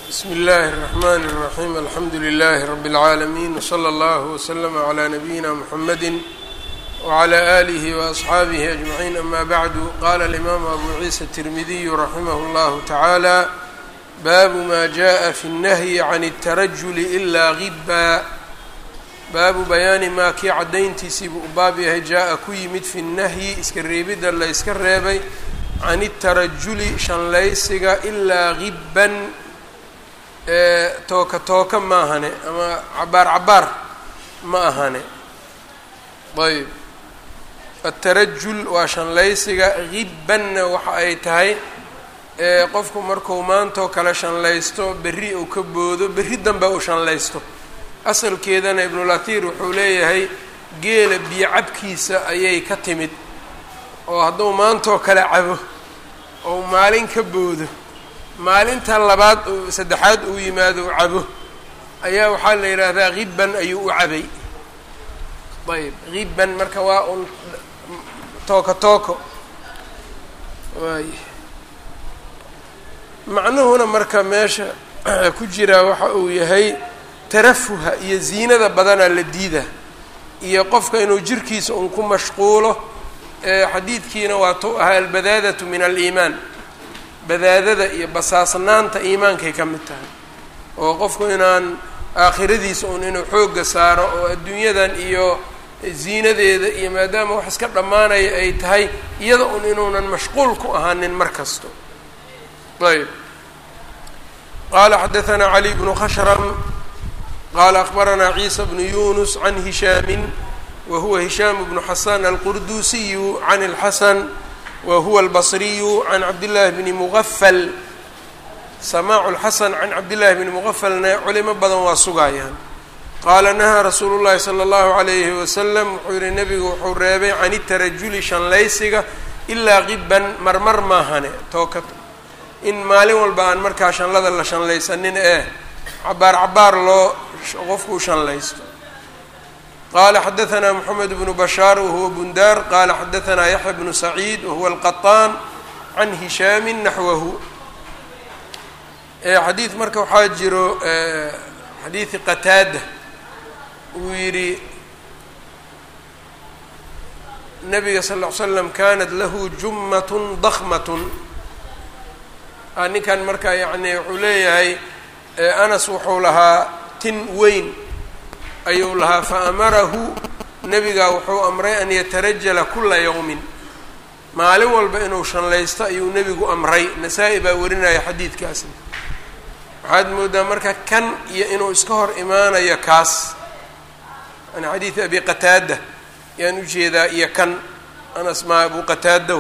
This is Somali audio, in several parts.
bsmi اllahi الرحmn الرaxيm alxamdu لlh rb العaalمين وslى اllه وslm عlى نabiyina mحamedi وعlى آlih وأصxaabih أجمعين ama bعdu qala الإmam abu ciisa التirmidiy raximah اllah taعalى baabu ma jaءa fi الnahyi عan الtarajul إla غiba baabu bayaani maa kii caddayntiisii buu u baab yahay jaa-a ku yimid fi nnahyi iska reebidda la yska reebay can itarajuli shanlaysiga ilaa gibban tooka tooka ma ahane ama cabaar cabaar ma ahane ayb atarajul waa shanlaysiga gibbanna waxa ay tahay qofku marku maantoo kale shanlaysto berri uu ka boodo berri dambe uu shanlaysto asalkeedana ibnulatiir wuxuu leeyahay geela biyo cabkiisa ayay ka timid oo hadduu maantoo kale cabo ou maalin ka boodo maalinta labaad uu saddexaad uu yimaado u cabo ayaa waxaa la yidhaahdaa hibban ayuu u cabay ayb hibban marka waa un tooko tooko waay macnuhuna marka meesha ku jiraa waxa uu yahay tarafuha iyo ziinada badanaa la diida iyo qofka inuu jirkiisa un ku mashquulo xadiidkiina waa tu ahaa albadaadatu min aliimaan badaadada iyo basaasnaanta iimaankay ka mid tahay oo qofku inaan aakhiradiisa un inuu xoogga saaro oo adduunyadan iyo ziinadeeda iyo maadaama wax iska dhammaanaya ay tahay iyada un inuunan mashquul ku ahaanin mar kasto ayb qaala xadaanaa cali bnu khashram qala akbaranaa ciisa bnu yunus can hishaami wa huwa hishaam bnu xasan alqurdusiyu can اlxasan wa huwa albasriyu can cabdillahi bni mugafal samaacu lxasan can cabdillahi bni mugafalna culimo badan waa sugayaan qaala nahaa rasuulu llahi sala allahu alayhi wasalam wuxuu yihi nebigu wuxuu reebay can itarajuli shanlaysiga ilaa qibban marmar maahane tooka in maalin walba aan markaa shanlada la shanlaysanin ee cabaar cabaar loo qofku u shanlaysto qala xadaanaa moxamed bnu bashaar wahuwa bundaar qala xadaanaa yaxya bnu saciid wahuwa alqaطaan can hishaami naxwahu xadiid marka waxaa jiro xadiidi qataada uu yidhi nabiga sal ll ly slam kanat lahu jummat dakmat ninkan marka yani wuxuu leeyahay anas wuxuu lahaa tin weyn ayuu lahaa fa amarahu nebigaa wuxuu amray an yatarajala kula yowmin maalin walba inuu shanlaysto ayuu nebigu amray nasaa-i baa warinaya xadiidkaasna waxaad moodaa marka kan iyo inuu iska hor imaanayo kaas yani xadiidi abi qataada yaan ujeedaa iyo kan anas maa abu qataada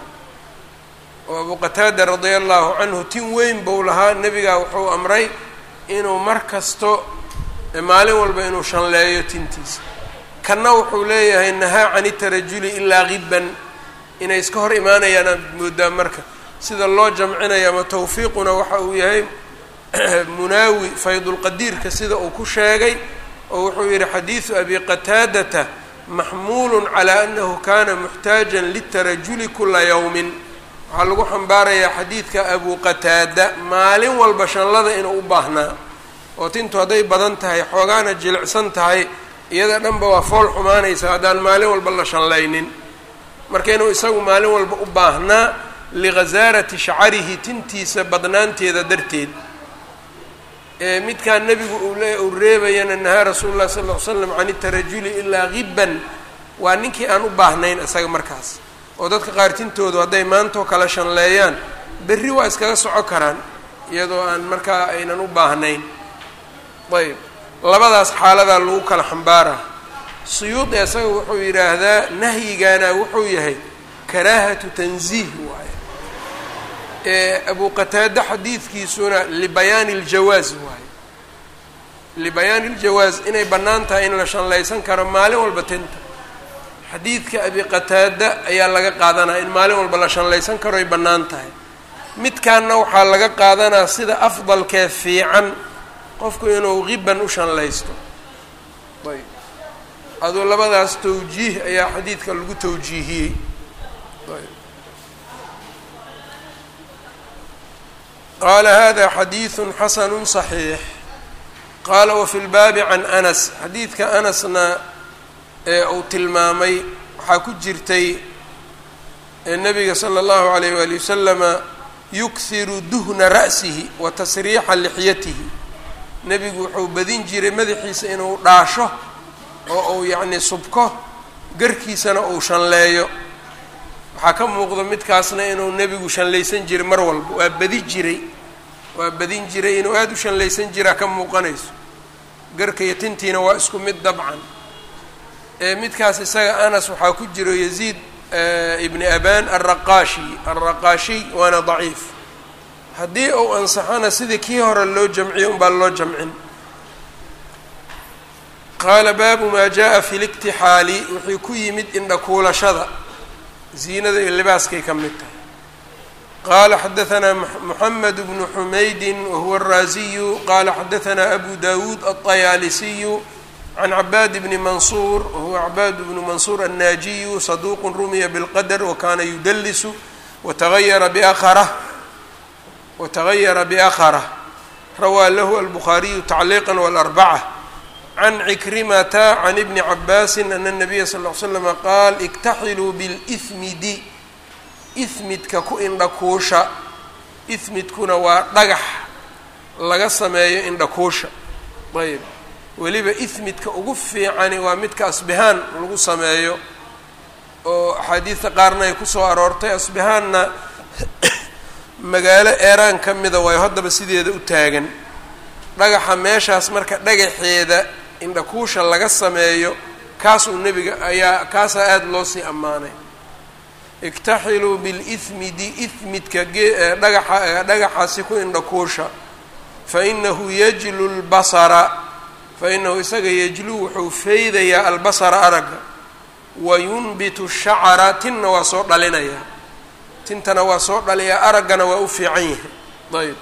oo abu qataada radia allahu canhu tin weyn buu lahaa nebigaa wuxuu amray inuu mar kasto maalin walba inuu shanleeyo tintiisa kanna wuxuu leeyahay nahaa can itarajuli ilaa gibban inay iska hor imaanayaan aad moodaa marka sida loo jamcinayo ama tawfiiquna waxa uu yahay munaawi faydulqadiirka sida uu ku sheegay oo wuxuu yihi xadiidu abi qataadata maxmuulun calaa annahu kana muxtaajan litarajuli kula yowmin waxaa lagu xambaarayaa xadiidka abu qataada maalin walba shanlada inuu u baahnaa oo tintu hadday badan tahay xoogaana jilicsan tahay iyada dhanba waa fool xumaanaysa haddaan maalin walba la shanlaynin marka inuu isagu maalin walba u baahnaa lighasaarati shacarihi tintiisa badnaanteeda darteed midkaan nebigu uu reebayana nahaa rasuulu llahi sala ll ly slam can itarajuli ilaa gibban waa ninkii aan u baahnayn isaga markaas oo dadka qaar tintoodu hadday maantoo kale shanleeyaan berri waa iskaga soco karaan iyadoo aan markaa aynan u baahnayn ayb labadaas xaaladaa lagu kala xambaaraa suyuudi isaga wuxuu yidhaahdaa nahyigaana wuxuu yahay karaahatu tanziih waaye ee abu qataade xadiidkiisuna libayaani ljawaaz waaye libayaani ljawaaz inay bannaan tahay in la shanlaysan karo maalin walba tinta xadiidka abi qataada ayaa laga qaadanaya in maalin walba la shanlaysan karo ay bannaan tahay midkaanna waxaa laga qaadanaa sida afdalkee fiican qofku inuu qibban u shanlaysto ayb aduu labadaas tawjiih ayaa xadiidka lagu tawjiihiyey qaala hada xadiiثu xasanu صaxiix qaala wafi lbaabi can anas xadiidka anasna ee uu tilmaamay waxaa ku jirtay nabiga salى اllahu عalayh wali wasalama yukhiru duhna ra'sihi wa tasriixa lixyatihi nebigu wuxuu badin jiray madaxiisa inuu dhaasho oo uu yacni subko garkiisana uu shanleeyo waxaa ka muuqda midkaasna inuu nebigu shanlaysan jiray mar walba waa badi jiray waa badin jiray inuu aada u shanlaysan jiraa ka muuqanayso garka iyo tintiina waa isku mid dabcan midkaas isaga anas waxaa ku jiro yaziid ibni aban alraqaashi alraqaashiy waana daciif haddii uu ansaxana sidii kii hore loo jamciyo unbaa loo jamcin qaala baabu maa jaa fi liktixaali wuxuu ku yimid indhakuulashada ziinada iyo libaaskay ka mid tahay qala xadaثna mحamed bnu xumaydi wahuwa الraasiyu qala xadaثna abu dawuud aلطayaalisiyu can cabaad bni mansuur wahuwa cabaad bnu mansuur الnaajiyu saduq rumiya bاlqadr wakana yudlisu watagayara bأkrh watagayara bأkrh rawaa lahu albukhaariyu tacliiqa wاlarbacة can cikrimata can ibni cabaasi ana الnabiya sal ll ly slama qaal اktaxiluu biاlإhmidi ihmidka ku indhakuusha ihmidkuna waa dhagax laga sameeyo indhakuusha ayb weliba ihmidka ugu fiicani waa midka asbihaan lagu sameeyo oo axaadiidta qaarna ay kusoo aroortay asbihaanna magaalo eeraan ka mida waayo haddaba sideeda u taagan dhagaxa meeshaas marka dhagaxeeda indhakuusha laga sameeyo kaasuu nebiga ayaa kaasaa aada loo sii ammaanay iktaxiluu bilihmidi ihmidka dhagaxa dhagaxaasi ku indhakuusha fainahu yajlu lbasara fainahu isaga yajluu wuxuu feydayaa albasara aragga wa yunbitu shacra tinna waa soo dhalinayaa tintana waa soo dhaliyaa araggana waa u fiican yahay ayb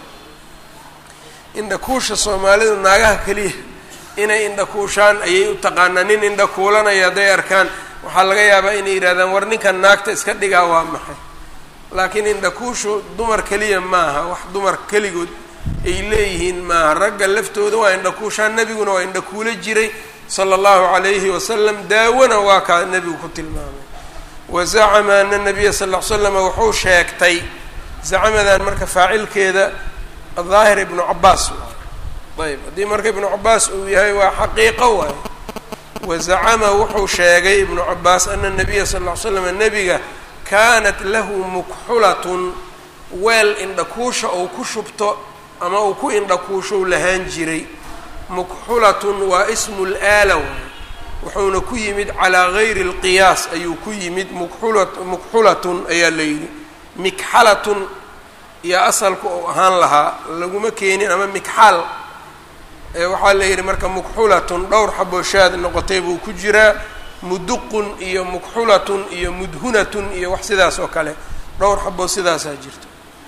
indhakuusha soomaalidu naagaha keliya inay indhakuushaan ayay u taqaanaa nin indhakuulanaya hadday arkaan waxaa laga yaabaa inay yidhahdaan war ninkan naagta iska dhigaa waa maxay laakiin indhakuushu dumar keliya maaha wax dumar keligood ay leeyihiin maaha ragga laftooda waa indhakuushaan nebiguna waa indhakuulo jiray sala allahu calayhi wasalam daawona waa kaa nebigu ku tilmaamay wa zacama ana nabiya sal ll ly slama wuxuu sheegtay zacamadan marka faacilkeeda daahir ibnu cabaas ayb haddii marka ibnu cabaas uu yahay waa xaqiiqo waay wazacama wuxuu sheegay ibnu cabaas ana nabiya sal ll ly slam nebiga kaanat lahu mukxulatun weel indhakuusha ou ku shubto ama uu ku indhakuushou lahaan jiray mukxulatun waa ismu laala waay wuxuuna ku yimid calaa gayri اlqiyaas ayuu ku yimid mukxula mukxulatun ayaa la yidhi mikxalatun iyo asalku ou ahaan lahaa laguma keenin ama mikxaal waxaa la yidhi marka mukxulatun dhowr xabooshaad noqotay buu ku jiraa muduqun iyo mukxulatun iyo mudhunatun iyo wax sidaas oo kale dhowr xaboo sidaasaa jirto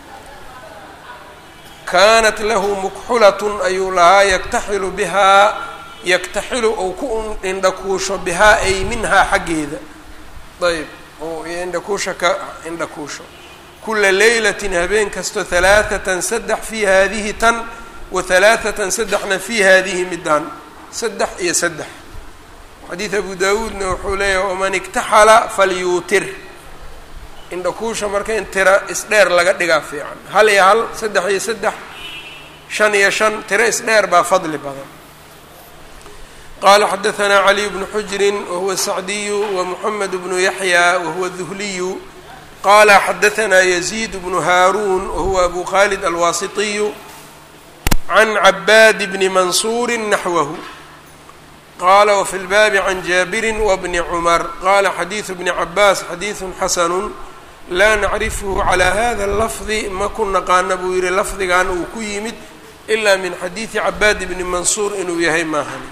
kaanat lahu mukxulatun ayuu lahaa yaktaxilu bihaa yaktaxilu ou ku indhakuusho bihaa ay minhaa xaggeeda ayb oo indhakuusha ka indhakuusho kula leylatin habeen kasto halaathatan saddex fii haadihi tan wa halaathatan saddexna fii haadihi midaan saddex iyo saddex xadiid abu daawuudna wuxuu leeyahay waman iktaxala falyuutir indhakuusha marka in tira isdheer laga dhigaa fiican hal iyo hal saddex iyo saddex shan iyo shan tiro isdheer baa fadli badan qala xadaثna caliy bnu xujri wahuwa sacdiyu wamuxamed bnu yaxya wahuwa duhliyu qala xadaثna yaziid bnu haaruun wahuwa abu khalid alwaasitiyu can cabaad bni mansuuri naxwahu qala wfi lbaabi can jaabiri wbni cumar qala xadiidu bni cabaas xadiidu xasanu laa nacrifhu calaa hada اlafdi ma ku naqaana buu yihi lafdigan uu ku yimid ila min xadiidi cabaad bni mansuur inuu yahay maahani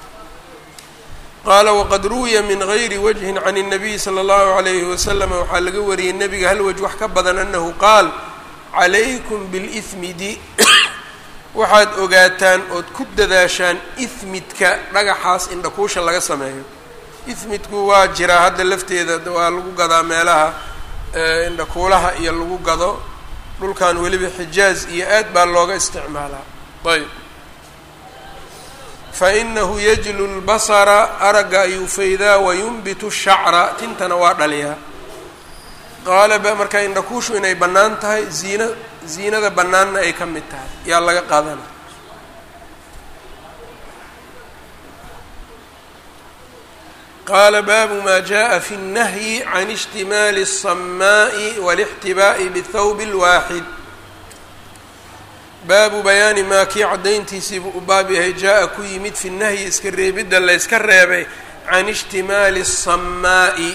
qaala waqad ruwiya min gayri wajhin can الnabiyi slى اllahu عalayhi waslama waxaa laga wariyey nebiga hal waj wax ka badan anahu qaal calaykum biاlإhmidi waxaad ogaataan ood ku dadaashaan ihmidka dhagaxaas indhakuusha laga sameeyo ihmidku waa jiraa hadda lafteeda waa lagu gadaa meelaha indhakuulaha iyo lagu gado dhulkan weliba xijaaz iyo aad baa looga isticmaalaa ayb fainahu yajlu lbasara aragga ayuu faydaa wayunbitu shacra tintana waa dhaliyaa qaala marka indhakuushu inay bannaan tahay ziina ziinada bannaanna ay ka mid tahay yaa laga qaadana qaala baabu ma jaءa fi الnahyi can اجtimaali الsamaaءi wاlاxtibaaءi bthawb اlwaaxid baabu bayaani maa kii caddayntiisiibuu u baab yahay jaa-a ku yimid fi nahyi iska reebidda la yska reebay can ijtimaali الsamaa'i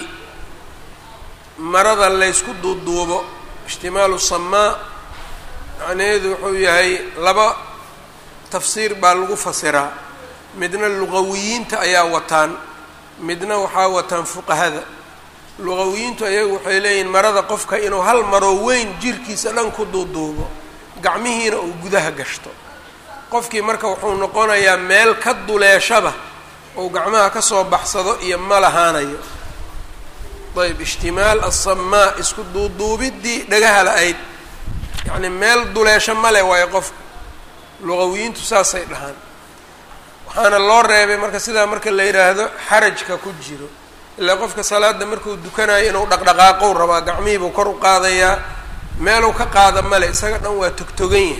marada laysku duuduubo ijtimaalu samaa macnaheedu wuxuu yahay laba tafsiir baa lagu fasiraa midna luqawiyiinta ayaa wataan midna waxaa wataan fuqahada luqawiyiintu ayagu waxay leeyihiin marada qofka inuu hal maroo weyn jirkiisa dhan ku duuduubo gacmihiina uu gudaha gashto qofkii marka wuxuu noqonayaa meel ka duleeshaba ou gacmaha ka soo baxsado iyo ma lahaanayo ayb ijtimaal assamaa isku duuduubiddii dhagaha la-ayd yacni meel duleesho male waayo qofka luqawiyiintu saasay dhahaan waxaana loo reebay marka sidaa marka la yidhaahdo xarajka ku jiro ilaa qofka salaada markuu dukanayo inuu dhaqdhaqaaqow rabaa gacmihiibuu kor u qaadayaa meeluu ka qaada male isaga dhan waa togtogan yahay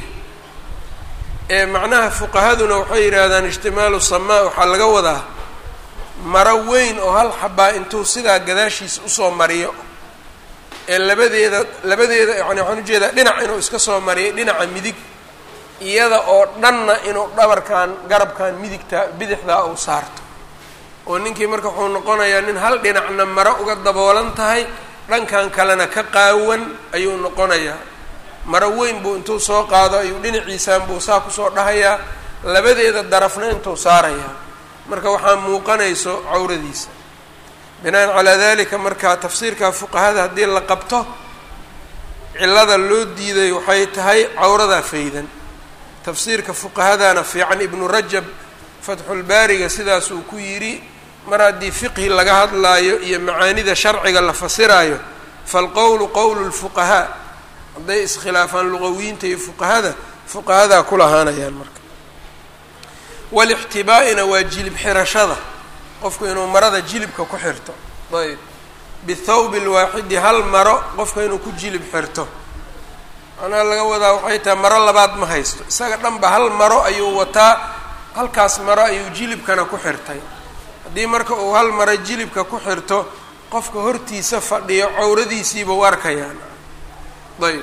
ee macnaha fuqahaduna waxay yidhaahdaan ijtimaalu samaa waxaa laga wadaa maro weyn oo hal xabaa intuu sidaa gadaashiisa usoo mariyo ee labadeeda labadeeda yani waxaan ujeedaa dhinac inuu iska soo mariyo dhinaca midig iyada oo dhanna inuu dhabarkan garabkan midigta bidixdaa uu saarto oo ninkii marka wuxuu noqonayaa nin hal dhinacna maro uga daboolan tahay dhankan kalena ka qaawan ayuu noqonayaa maro weyn buu intuu soo qaado ayuu dhinaciisaan buu saa kusoo dhahayaa labadeeda darafna intuu saarayaa marka waxaa muuqanayso cawradiisa binaan calaa dalika marka tafsiirka fuqahada haddii la qabto cillada loo diiday waxay tahay cawradaa faydan tafsiirka fuqahadana fiican ibnu rajab fatxulbaariga sidaas uu ku yidhi mar haddii fiqhi laga hadlaayo iyo macaanida sharciga la fasiraayo falqowlu qowlu lfuqahaa hadday iskhilaafaan luqawiyiinta iyo fuqahada fuqahadaa ku lahaanayaan marka walixtibaa'ina waa jilib xirashada qofku inuu marada jilibka ku xirto ayb bithawbi lwaaxidi hal maro qofka inuu ku jilib xirto macnaha laga wadaa waxay tahay maro labaad ma haysto isaga dhanba hal maro ayuu wataa halkaas maro ayuu jilibkana ku xirtay haddii marka uu hal maro jilibka ku xirto qofka hortiisa fadhiyo cawradiisiiba u arkayaan ayb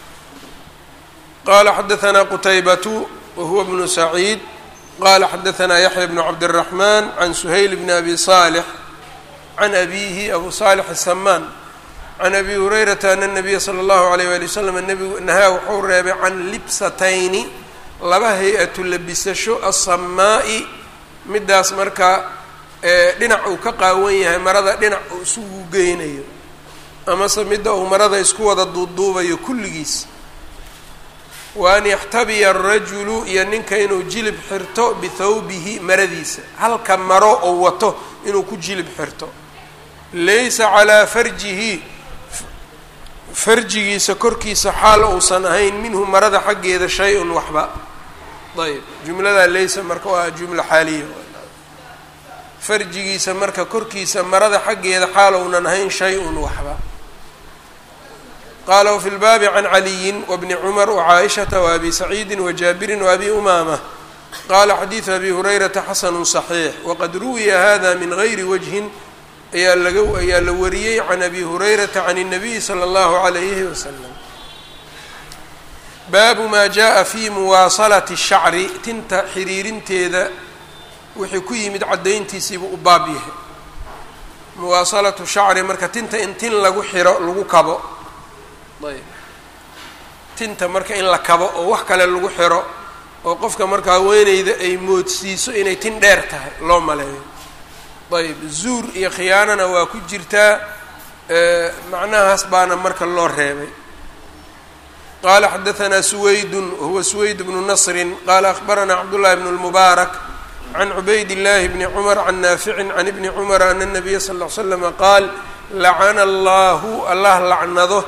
qala xadaanaa qutaybatu wahuwa bnu saciid qala xadaanaa yaxya bnu cabdالraxman can suhayl bni abi salix can abihi abu salix asamaan can abi hurayrata ana nabiya sala allahu alayh wali wasalam nebigu nahaa wuxuu reebay can libsatayni laba hay-atu labisasho asamaa'i midaas marka dhinac uu ka qaawan yahay marada dhinac uu isugu geynayo amase midda uu marada isku wada duuduubayo kulligiis wa an yaxtabiya arajulu iyo ninka inuu jilib xirto bithawbihi maradiisa halka maro oo wato inuu ku jilib xirto laysa calaa farjihi farjigiisa korkiisa xaal uusan ahayn minhu marada xaggeeda shay-un waxba ayb jumladaa laysa marka waa jumla xaaliya farjigiisa marka korkiisa marada xaggeeda xaal ounan ahayn shay-un waxba qaala wafi lbaabi can caliyin wabni cumar wacaaishata waabi saciidi wajaabirin waabi umaama qala xadiidu abi hurayrata xasanu صaxiix waqad ruwiya hada min gayri wajhin ayaa laga ayaa la wariyey can abi hurayrata can الnabiyi slى اllahu عalayhi wasalam baabu ma jaءa fi muwaasalati الshacri tinta xiriirinteeda wixii ku yimid caddayntiisiibuu u baab yahay muwaasalatu shacri marka tinta in tin lagu xiro lagu kabo ayb tinta marka in la kabo oo wax kale lagu xiro oo qofka marka haweeneyda ay moodsiiso inay tin dheer tahay loo maleeyo ayb zuur iyo khiyaanana waa ku jirtaa macnahaas baana marka loo reebay qala xadaanaa suwaydun wahuwa suwayd bnu nasrin qala akhbaranaa cabdullahi bn اlmubaarak can cubayd اllahi bni cumar can naaficin can ibni cumara ana الnabiya sal ll ly slama qaal lacana allahu allah lacnado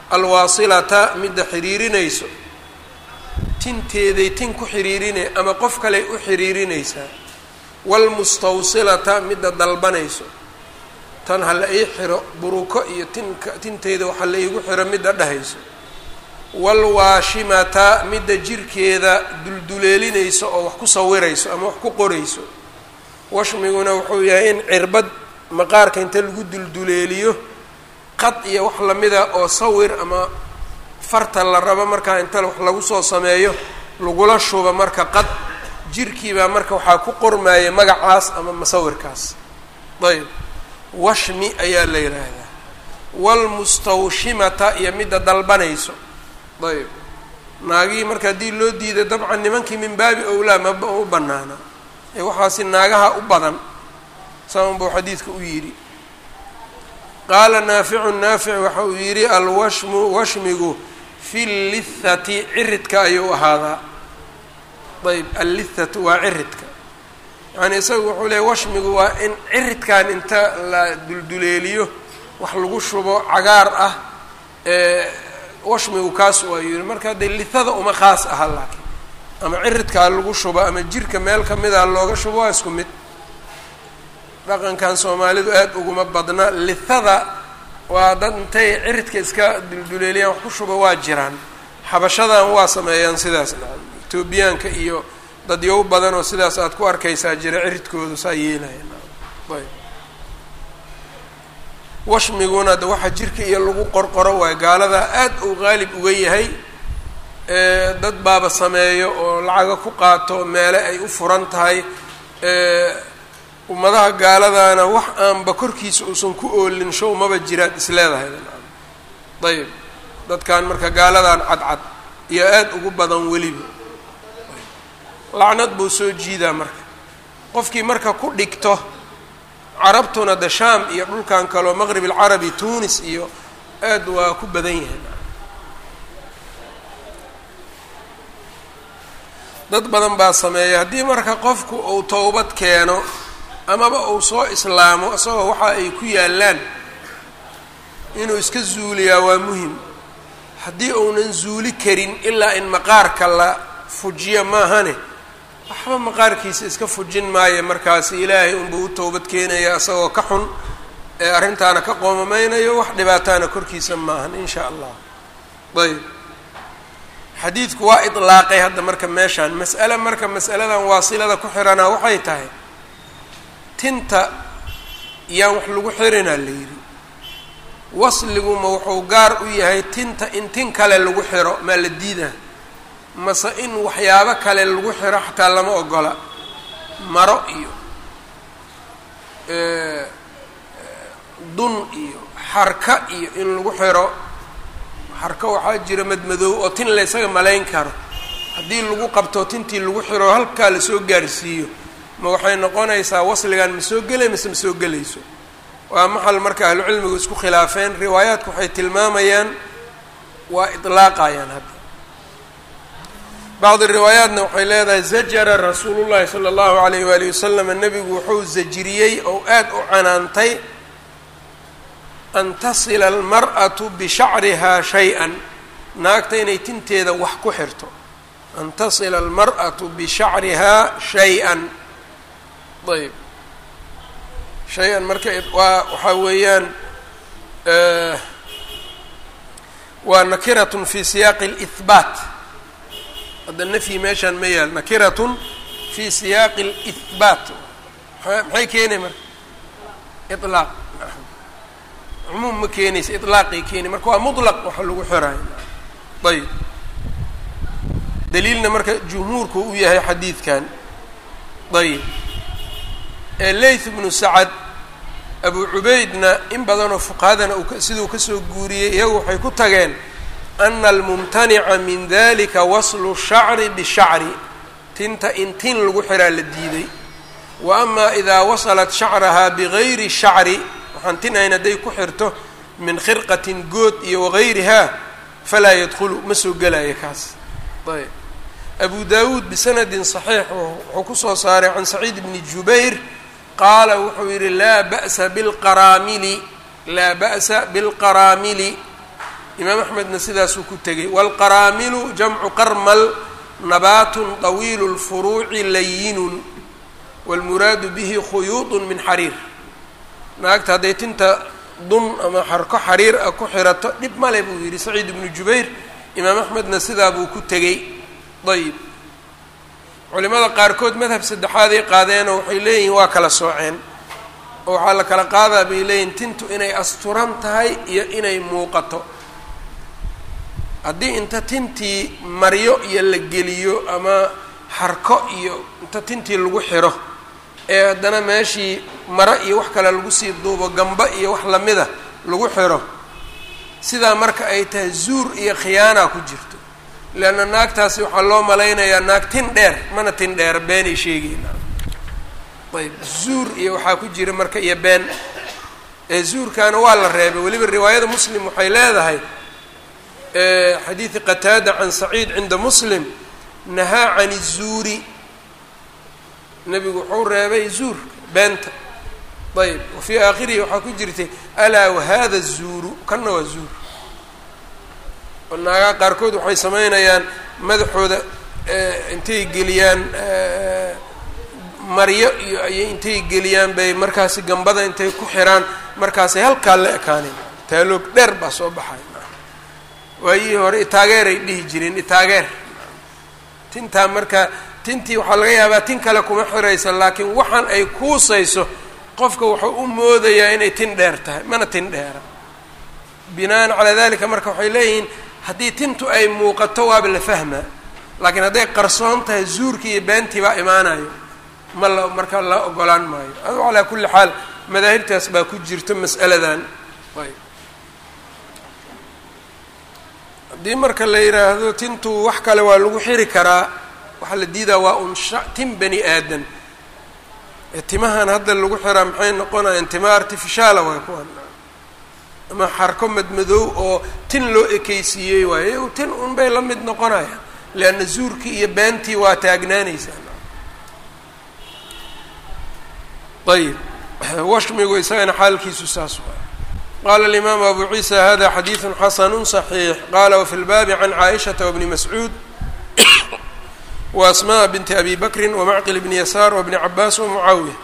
alwaasilata midda xiriirinayso tinteeday tin ku xiriirinay ama qof kaley u xiriirinaysaa waalmustawsilata midda dalbanayso tan ha la ii xiro buruko iyo tinka tinteeda waxa la iigu xiro midda dhehayso waalwaashimata midda jirkeeda dulduleelinayso oo wax ku sawirayso ama wax ku qorayso washmiguna wuxuu yahay in cirbad maqaarka inta lagu dulduleeliyo qad iyo wax lamida oo sawir ama farta la rabo markaa inta wax lagu soo sameeyo lagula shuba marka qad jirkiibaa marka waxaa ku qormaya magacaas ama masawirkaas ayb washmi ayaa la yidhaahdaa waalmustawshimata iyo midda dalbanayso ayb naagihii marka haddii loo diiday dabcan nimankii min baabi owlaa maba u banaana ee waxaasi naagaha u badan saan buu xadiidka u yidhi qaala naaficu naafic waxa uu yidhi alwashmu washmigu fi llithati ciridka ayuu ahaadaa ayb allithatu waa ciridka yani isagu wuxuu leeyay washmigu waa in ciridkan inta la dulduleeliyo wax lagu shubo cagaar ah washmigu kaas waa yidhi marka dee lithada uma khaas aha laakiin ama ciridkaa lagu shubo ama jirka meel kamida looga shubo waa isku mid dhaqankan soomaalidu aada uguma badna lithada waa dad intay ciridka iska dulduleeliyaan wax ku shubo waa jiraan xabashadan waa sameeyaan sidaas nacam etoobiyaanka iyo dadyow badan oo sidaas aad ku arkaysaa jira ciridkoodu saa yeelaya ayb washmiguna de waxa jirka iyo lagu qorqoro waayo gaaladaa aada uu qaalib uga yahay dad baaba sameeyo oo lacaga ku qaato meele ay u furan tahay ummadaha gaaladana wax aanba korkiisa uusan ku oolin show maba jiraad isleedahay ayb dadkan marka gaaladan cadcad iyo aada ugu badan weliba lacnad buu soo jiidaa marka qofkii marka ku dhigto carabtuna de shaam iyo dhulkan kaleo maqrib alcarabi tunis iyo aad waa ku badan yahay dad badan baa sameeya haddii marka qofku uu towbad keeno amaba uu soo islaamo isagoo waxa ay ku yaallaan inuu iska zuuliyaa waa muhim haddii uunan zuuli karin ilaa in maqaarka la fujiyo maahane waxba maqaarkiisa iska fujin maayo markaasi ilaahay unbuu u towbad keenaya isagoo ka xun ee arrintaana ka qoomameynayo wax dhibaataana korkiisa maahan in shaa allah ayb xadiidku waa idlaaqay hadda marka meeshaan mas'ale marka mas'aladan waasilada ku xiranaa waxay tahay tinta yaan wax lagu xirinaa la yidhi wasliguma wuxuu gaar u yahay tinta in tin kale lagu xiro maa la diidaa mase in waxyaabo kale lagu xiro xataa lama ogola maro iyo dun iyo xarka iyo in lagu xiro xarka waxaa jira madmadoow oo tin la ysaga malayn karo haddii lagu qabto tintii lagu xiro halkaa lasoo gaarsiiyo ma waxay noqonaysaa wasligan ma soo gelay mase ma soo gelayso waa maxal marka ahlucilmigu isku khilaafeen riwaayaadku waxay tilmaamayaan waa idlaaqayaan hadda bacdi riwaayaatna waxay leedahay zajara rasuulu llahi sala allahu alayh waalihi wasalam nebigu wuxuu zajiriyey oo aada u canaantay an tasila almar'atu bishacrihaa shay-an naagta inay tinteeda wax ku xirto an tasila almar'atu bishacrihaa shay-an ayb shay-an marka waa waxaa weeyaan waa nakiratun fi siyaaqi اlihbaat hadda nafyi meeshaan ma yaal nakiratun fi siyaaqi اlihbaat maxay keenay marka ilaaq cumuum ma keenaysa ilaaqay keeni marka waa mutlaq waxa lagu xirayo ayb daliilna marka jumhuurku u yahay xadiidkan ayb leyth bnu sacad abu cubaydna in badanoo fuqahadana siduu kasoo guuriyey iyagu waxay ku tageen ana almumtanica min dalika waslu shacri bishacri tinta in tin lagu xiraa la diiday wa ama idaa wasalat shacrahaa bigayri shacri waxaan tin ahayn hadday ku xirto min khirqatin good iyo wagayrihaa falaa yadkhulu ma soo gelaya kaas ayb abu dawuud bisanadin صaxiix wuxuu kusoo saaray can saciid bni jubayr qaala wuxuu yihi laa ba'sa bilqaraamili laa ba'sa bilqaraamili imaam axmedna sidaasuu ku tegay waalqaraamilu jamcu qarmal nabaatun طawiilu اlfuruuci layinun wاlmuraadu bihi khuyuuط min xariir naagta hadday tinta dun ama xarko xariir ah ku xirato dhib male buu yidhi saciid ibnu jubayr imaam axmedna sidaa buu ku tegey ayb culimada qaarkood madhab saddexaaday qaadeenoo waxay leeyihiin waa kala sooceen oo waxaa la kala qaadaa bay leeyihin tintu inay asturan tahay iyo inay muuqato haddii inta tintii maryo iyo la geliyo ama xarko iyo inta tintii lagu xiro ee haddana meeshii maro iyo wax kale lagu sii duubo gamba iyo wax lamida lagu xiro sidaa marka ay tahay zuur iyo khiyaana ku jirto leanna naagtaasi waxaa loo malaynayaa naag tin dheer mana tin dheer beenay sheegayna ayb zuur iyo waxaa ku jira marka iyo been ee zuurkaana waa la reebay weliba riwaayada muslim waxay leedahay xadiidi qataada can saciid cinda muslim nahaa can izuuri nebigu wuxuu reebay zuur beenta ayb wa fii aakhirihi waxaa ku jirtay alaa wahada zuuru kanna waa zuur oo naagaha qaarkood waxay samaynayaan madaxooda intay geliyaan maryo iyo ayay intay geliyaan bay markaasi gambada intay ku xiraan markaasay halkaa la ekaaneen taaloog dheer baa soo baxay waayihii hore itaageeray dhihi jireen itaageer tintaa marka tintii waxaa laga yaabaa tin kale kuma xiraysa laakiin waxaan ay kuusayso qofka wuxuu u moodayaa inay tin dheer tahay mana tin dheera binaan calaa dalika marka waxay leeyihiin haddii tintu ay muuqato waaba la fahmaa laakiin hadday qarsoon tahay zuurkii iyo beentii baa imaanayo ma la marka la ogolaan maayo adu calaa kulli xaal madaahibtaas baa ku jirto mas'aladan ayb haddii marka la yidhaahdo tintu wax kale waa lagu xiri karaa waxaa la diidaa waa un sha tin bani aadan timahan hadda lagu xiraa maxay noqonayaan tima artificiaala waay kuwan ama xarko madmadoow oo tin loo ekeysiiyey waaye tin un bay la mid noqonayaan leanna zuurkii iyo beentii waa taagnaanaysaa ayib washmigu isagana xaalkiisu saas waay qala alimaamu abu ciisa hada xadiidu xasanu صaxiix qala wafi lbaabi can caaishata wbni mascuud waasmaء binti abi bakri wamacqil bni yasaar wbni cabaas wamucaawiya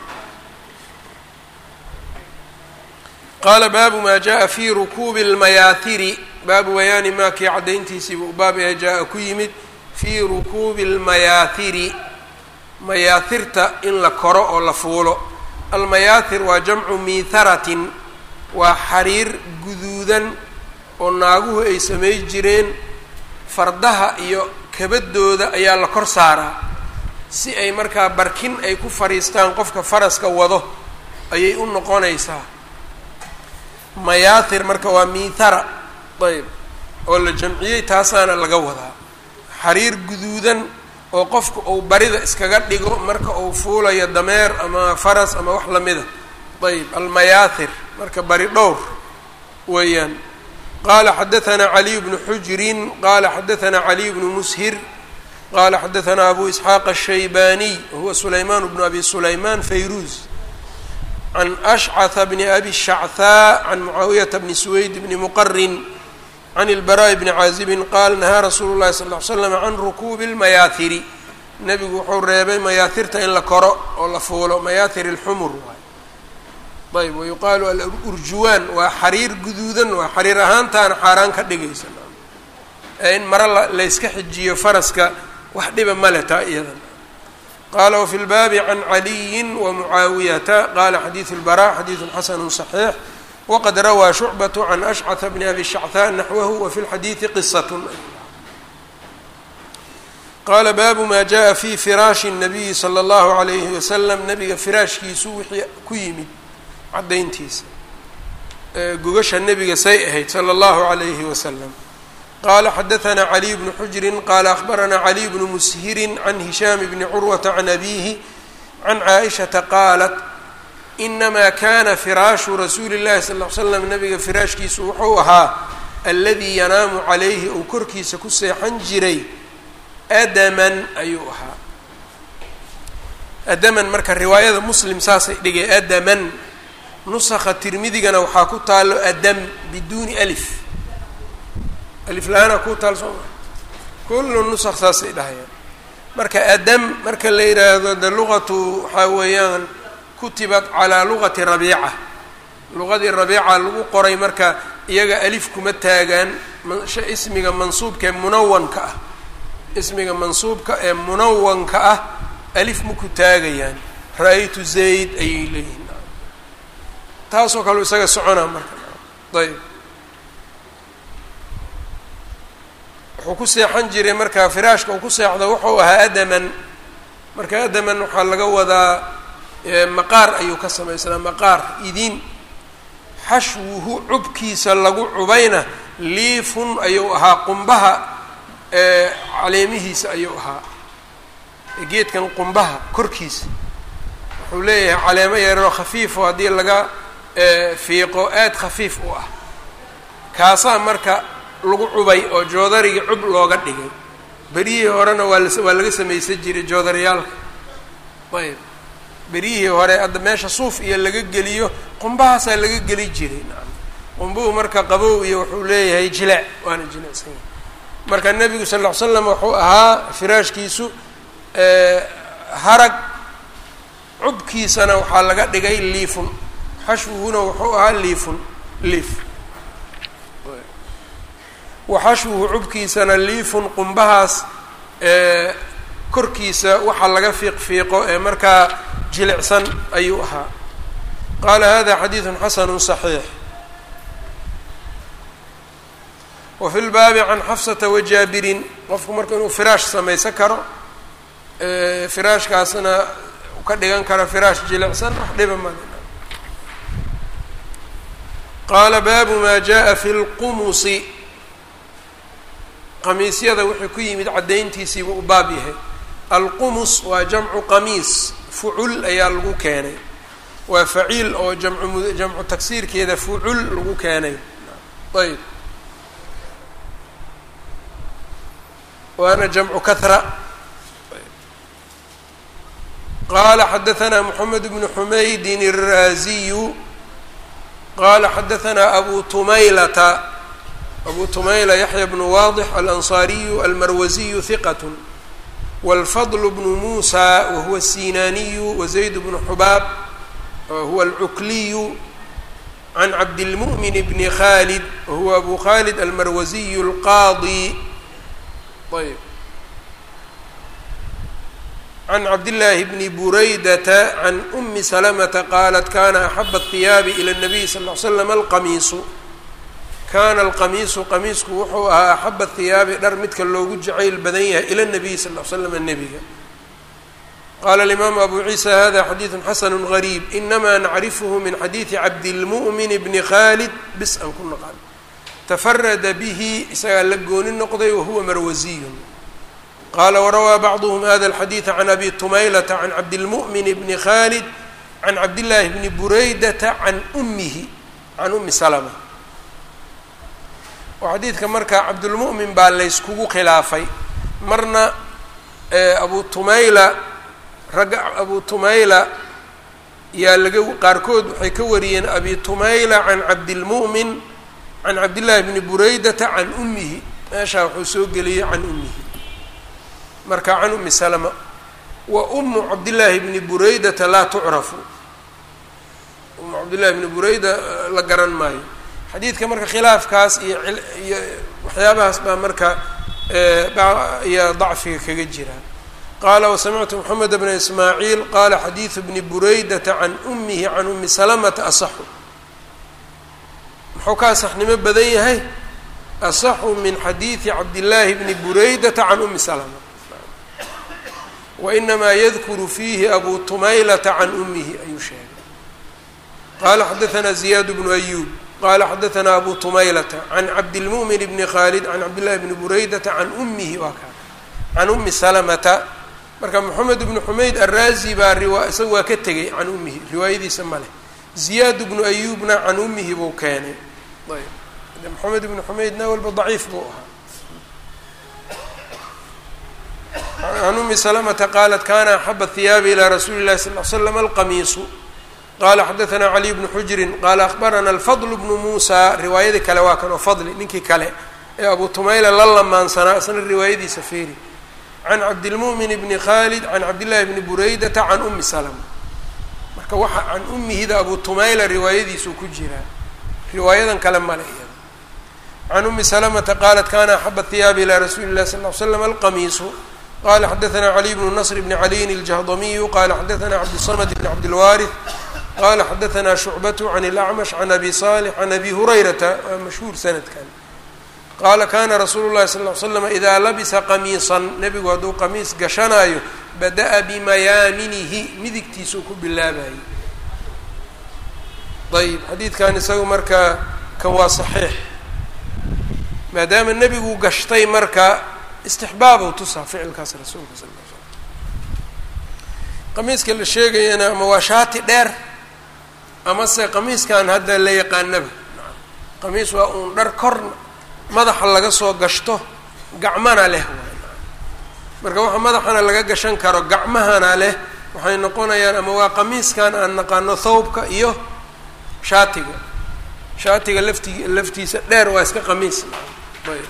qaala baabu ma jaءa fi rukuubi اlmayaahiri baabu bayaani maa kii caddayntiisiiba u baab ee jaa-a ku yimid fii rukuubi اlmayaahiri mayaahirta in la koro oo la fuulo almayaahir waa jamcu miitharatin waa xariir guduudan oo naaguhu ay samay jireen fardaha iyo kabadooda ayaa la kor saaraa si ay markaa barkin ay ku fadhiistaan qofka faraska wado ayay u noqonaysaa mayaahir marka waa miithara ayb oo la jamciyey taasaana laga wadaa xariir guduudan oo qofka uu barida iskaga dhigo marka uu fuulayo dameer ama faras ama wax lamida ayb almayaahir marka bari dhowr weeyaan qala xadaثna caliy bnu xujrin qala xadaثna caliy bnu mushir qala xadaثna abu isxaaq الshaybaniy wahuwa sulayman bnu abi sulayman fayruz can ashcث bni abi shacthaa can mucaawiyata bni suweyd bni muqarin can اlbaraaءi bni caazibin qaal nahaa rasuulu اlahi sal ly slam can rukuubi اlmayaahiri nebigu wuxuu reebay mayaahirta in la koro oo la fuulo mayaahir اlxumur waay ayb wayuqaalu alurjuwaan waa xariir guduudan waa xariir ahaantaana xaaraan ka dhigaysa ee in mare la layska xijiyo faraska wax dhiba male taa iyadan qaala wafi lbaabi can caliyin wamucaawiyata qala xadiidu lbara xadiidu xasanu صaxiix waqad rawaa shucbat can ashcata bni abi shachaa naxwahu wafi lxadiidi qisat qaala baabu ma jaءa fi firaashi الnabiyi slى اllahu عalayhi wasalam nabiga firaashkiisu wixii ku yimid caddayntiisa gogasha nebiga say ahayd salى اllahu عalayhi wasalam qala xadaثna caliy bnu xujrin qala akhbarana caliy bnu mushirin can hishaam bni curwata can abihi can caaishaةa qaalat inama kana firaashu rasuuli اllahi sal ly slam nabiga firaashkiisu wuxuu ahaa aladii yanaamu calayhi uu korkiisa ku seexan jiray adaman ayuu ahaa adaman marka riwaayada muslim saasay dhigay adaman nusakha tirmidigana waxaa ku taalo adam biduuni alif aliflaana ku taal soo maa kullu nusaq saasay dhahayaan marka adam marka la yidhaahdo de luqatu waxaa weeyaan kutibat calaa luqati rabiica luqadii rabiica lagu qoray marka iyaga alif kuma taagaan ismiga mansuubka ee munawanka ah ismiga mansuubka ee munawanka ah alif maku taagayaan ra-aytu zayd ayay leeyihin taasoo kale isaga soconaa marka ayb wuxuu ku seexan jiray marka firaashka uu ku seexdo wuxuu ahaa adaman marka adaman waxaa laga wadaa maqaar ayuu ka samaysnaa maqaar idin xashwuhu cubkiisa lagu cubayna liifun ayuu ahaa qumbaha caleemihiisa ayuu ahaa geedkan qumbaha korkiisa wuxuu leeyahay caleemo yaroo khafiifo haddii laga fiiqo aada khafiif u ah kaasaa marka lagu cubay oo joodarigii cub looga dhigay beryihii horena waa waa laga samaysan jiray joodariyaalka ayb beryihii hore hadda meesha suuf iyo laga geliyo qumbahaasaa laga geli jiray nacam qumbuhu marka qabow iyo wuxuu leeyahay jilaac waana jilicsan yahay marka nebigu sal ll ly slam wuxuu ahaa firaashkiisu harag cubkiisana waxaa laga dhigay liifun xashwuhuna wuxuu ahaa liifun liif waxashwuhu cubkiisana liifun qumbahaas korkiisa waxaa laga fiiq fiiqo ee markaa jilicsan ayuu ahaa qaala hada xadiidu xasanu صaxiix wa fi lbaabi can xafsata wajaabirin qofku marka inuu firaash samaysan karo firaashkaasna ka dhigan karo firaash jilicsan wax dhiba male qaala baabu ma jaءa fi اlqumusi qamiisyada wuxuu ku yimid caddayntiisiibuu u baab yahay alqumus waa jamcu qamiis fucul ayaa lagu keenay waa faciil oo jamcu jamcu tagsiirkeeda fucul lagu keenay ayb waana jamcu kahra qaala xadaثna mحamed bnu xumaydin الraaziyu qala xadaثna abu tumaylata abu tumayla yaxya bnu waadix alanصariyu almarwaziyu hiqat wاlfadl bnu musa wahuwa الsinaaniyu wazayd bnu xubaab wahuwa alcukliyu can cabdilmu'min bni khalid wahuwa abu khalid almarwaziyu اlqaadi ayb can cabdillaahi bni buraydata can umi salamata qaalat kana axaba الhiyaabi ilى الnabiy sal ly slam alqamiisu kana alqamiisu qamiisku wuxuu ahaa axaba hiyaabi dhar midka loogu jacayl badan yahay ila nabiy sal l slam nebiga qaala alimaamu abu ciisa hada xadiidu xasanu gariib inamaa nacrifhu min xadiidi cabdilmu'min bni khalid bis aan ku naqan tafarada bihi isagaa la gooni noqday wahuwa marwasiyun qaala warawaa bacduhm hada alxadiida can abi tumaylata can cabdilmu'min bni khalid can cabdillaahi bni buraydata can umihi can umi salma oo xadiidka marka cabdulmu'min baa layskugu khilaafay marna abu tumayla ragga abu tumayla yaa laga qaarkood waxay ka wariyeen abi tumayla can cabdilmu'min can cabdillaahi bni buraydata can ummihi meeshaa wuxuu soo geliyey can ummihi marka can ummi salama wa umu cabdillaahi bni buraydata laa tucrafu umu cabdillahi bni burayda la garan maayo xadiidka marka khilaafkaas iyo iyo waxyaabahaas baa marka iyo dacfiga kaga jira qaala wasamictu moxamed bna ismaaciil qaala xadiidu bni buraydata can umihi can umi salamata asaxu muxuu ka asaxnimo badan yahay asaxu min xadiidi cabdillaahi bni buraydata can umi salama wainamaa yadkuru fiihi abu tumaylata can umihi ayuu sheegay qaala xadaثna ziyaad bnu ayub qala xadaثna abu tumaylata can cabdilmu'min bni khalid can cabdillahi bni buraydata can umihi waa kaa can umi salamata marka moxamed bnu xumayd araazi baa riwa isaga waa ka tegay can umihi riwaayadiisa ma leh ziyaad bnu ayubna can umihi buu keenay ayb moxamed bnu xumaydna walba daciif buu ahaa can umi salamata qaalat kana axaba hiyaabi ilaa rasuuli llahi sal l slam alqamiisu qala xadaثna caliy bnu xujrin qala akhbarana alfadl bnu musa riwaayadii kale waa kan oo fadli ninkii kale ee abu tumayla la lamaansanaa isna riwaayadiisa feeri can cabdilmu'min bni khaalid can cabdillahi bni buraydata can umi salama marka waxa can umihida abu tumayla riwaayadiisuu ku jiraa riwaayadan kale male iyada can umi salamata qaalat kana axaba hiyaabi ilaa rasuuli illahi sal ly slam alqamiisu qala xadaثna caliy bnu nasr bni caliyin اljahdamiyu qala xadaثna cabdالsamd bn cabdilwaariث qala xadaثna shucbatu can اlacmash can abi salix can abi hurayrata waa mashhuur sanadkan qaala kana rasuulu llahi sal ly slam idaa labisa qamiisan nebigu hadduu qamiis gashanaayo bada'a bimayaaminihi midigtiisuu ku bilaabayay ayb xadiidkan isagu marka kan waa saxiix maadaama nebigu gashtay marka istixbaabu tusaa ficilkaas rasuulka sal l slam qamiiska la sheegayana ama waa shaati dheer amase qamiiskan hadda la yaqaanaba qamiis waa uun dhar kor madaxa laga soo gashto gacmana leh waay marka waxa madaxana laga gashan karo gacmahana leh waxay noqonayaan ama waa qamiiskan aan naqaano thawbka iyo shaatiga shaatiga lafti laftiisa dheer waa iska qamiis ayb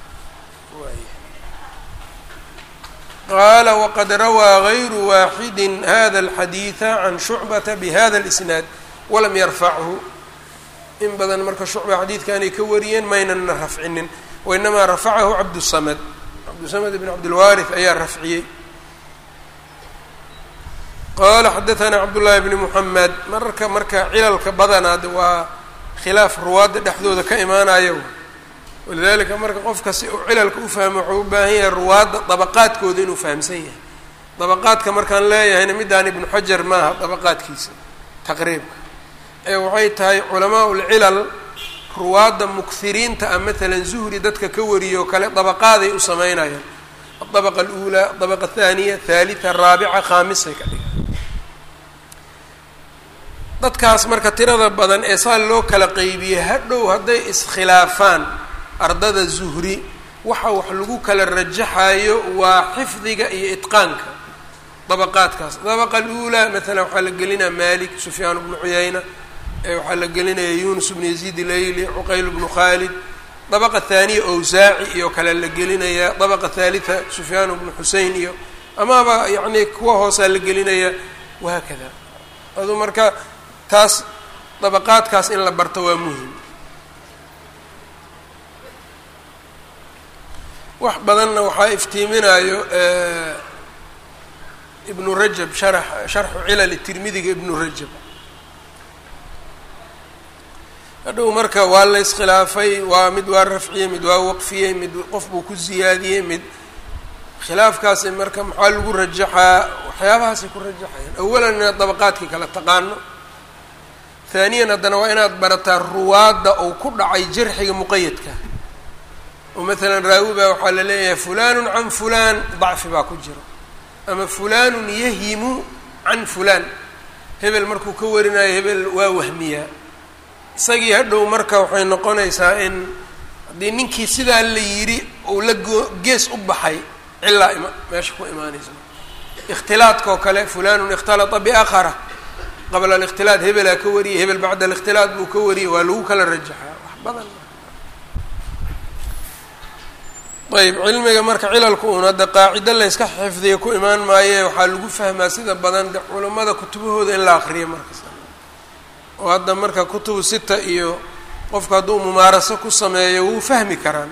qaala waqad rawaa gayru waaxidi hada alxadiida can shucbata bihada اlisnaad walam yarfachu in badan marka shucba xadiidkanay ka wariyeen maynana rafcinin wainamaa rafacahu cabdusamad cabdusamad bn cabdilwaariث ayaa rafciyey qaala xadaثana cabdullaahi bni muxamed mararka marka cilalka badanaad waa khilaaf ruwaadda dhexdooda ka imaanayo walidalika marka qofka si uu cilalka u fahmo wuxuu u baahan yahay ruwaadda dabaqaadkooda inuu fahamsan yahay dabaqaadka markaan leeyahayna midaan ibnu xajar maaha dabaqaadkiisa taqriibka ee waxay tahay culamaa ulcilal ruwaadda mukiriinta ah maalan zuhri dadka ka wariyo kale dabaqaaday u sameynayaan adabaqa aluulaa adabaqa athaniya thalitha raabica khaamisay ka dhigan dadkaas marka tirada badan ee saa loo kala qeybiyey hadhow hadday iskhilaafaan ardada zuhri waxa wax lagu kala rajaxayo waa xifdiga iyo itqaanka dabaqaadkaas dabaqa aluulaa maalan waxaa la gelinaya malik sufyaan bnu cuyayna waxaa la gelinaya yunus bnu yaziid ilayli cuqayl bnu khaalid dabaqa thaaniya awsaaci iyo kale la gelinaya dabaqa thalitha sufyaan bnu xusein iyo amaaba yacni kuwa hoosaa la gelinaya wahaakada adu marka taas dabaqaadkaas in la barto waa muhim wax badanna waxaa iftiiminayo ibnu rajab sharax sharxu cilal tirmidiga ibnu rajab hadhow marka waa la iskhilaafay waa mid waa rafciyey mid waa waqfiyey mid qof buu ku ziyaadiyey mid khilaafkaasi marka maxaa lagu rajaxaa waxyaabahaasay ku rajaxayaan awalan inaad dabaqaadkii kala taqaano haaniyan haddana waa inaad barataa ruwaadda ou ku dhacay jarxiga muqayadka oo maalan raawi baa waxaa la leeyahay fulanun can fulaan dacfi baa ku jiro ama fulanun yahimu can fulaan hebel markuu ka warinayo hebel waa wahmiyaa isagii hadhow marka waxay noqonaysaa in haddii ninkii sidaa la yidhi uu la goo gees u baxay cilaa ima meesha ku imaanaysa ikhtilaadka oo kale fulanun ikhtalata biakhara qabla alikhtilaad hebelaa ka wariyay hebel bacda alikhtilaad buu ka wariyay waa lagu kala rajaxaa wax badan ayb cilmiga marka cilalku un hadda qaacido layska xifdiya ku imaan maaye waxaa lagu fahmaa sida badan de culammada kutubahooda in la akriyo markas oo hadda marka kutubu sita iyo qofku hadduu mumaaraso ku sameeyo wuu fahmi karaan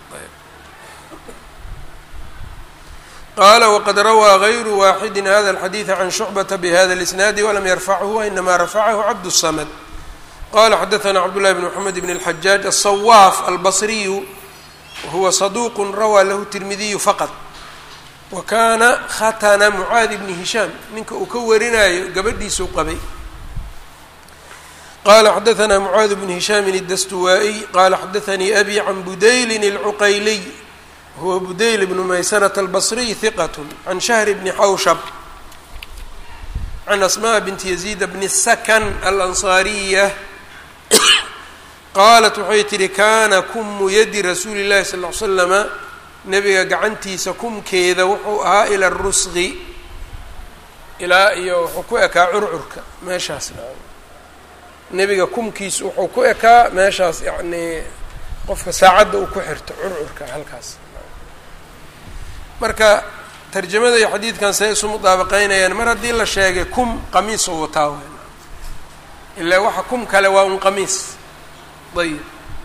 qala wqad rawaa غayru waaxidi hada الxadiiثa can shucbata bhada الإsnaadi walam yarfachu wainama rafacahu cabd الsamd qala xadaثna cabdالlahi bn mxamed bn الxajaaj aلصwaaf albصriyu wahuwa صaduq rawaa lahu tirmidiyu faqط wa kana khatna mucaadi bni hishaam ninka uu ka warinayo gabadhiisuu qabay qala xadaثna mucaad bn hishaam الdastuwaaئy qala xadaثanii abi can budaylin الcuqayliy huwa budayl bnu maysanata albصriy hiqat can shahr bni xawshab can asmaء binti yaziid bni sakan alansaariya qaalat waxay tihi kana kumu yadi rasuuli llahi sal ly slama nebiga gacantiisa kumkeeda wuxuu ahaa ila rusqi ilaa iyo wuxuu ku ekaa curcurka meeshaas nebiga kumkiisa wuxuu ku ekaa meeshaas yani qofka saacadda uu ku xirto curcurka halkaas marka tarjamada iyo xadiidkan say isu mudaabaqeynayaan mar haddii la sheegay kum qamiis oo wataa w ilaa waxa kum kale waa un qamiis ayib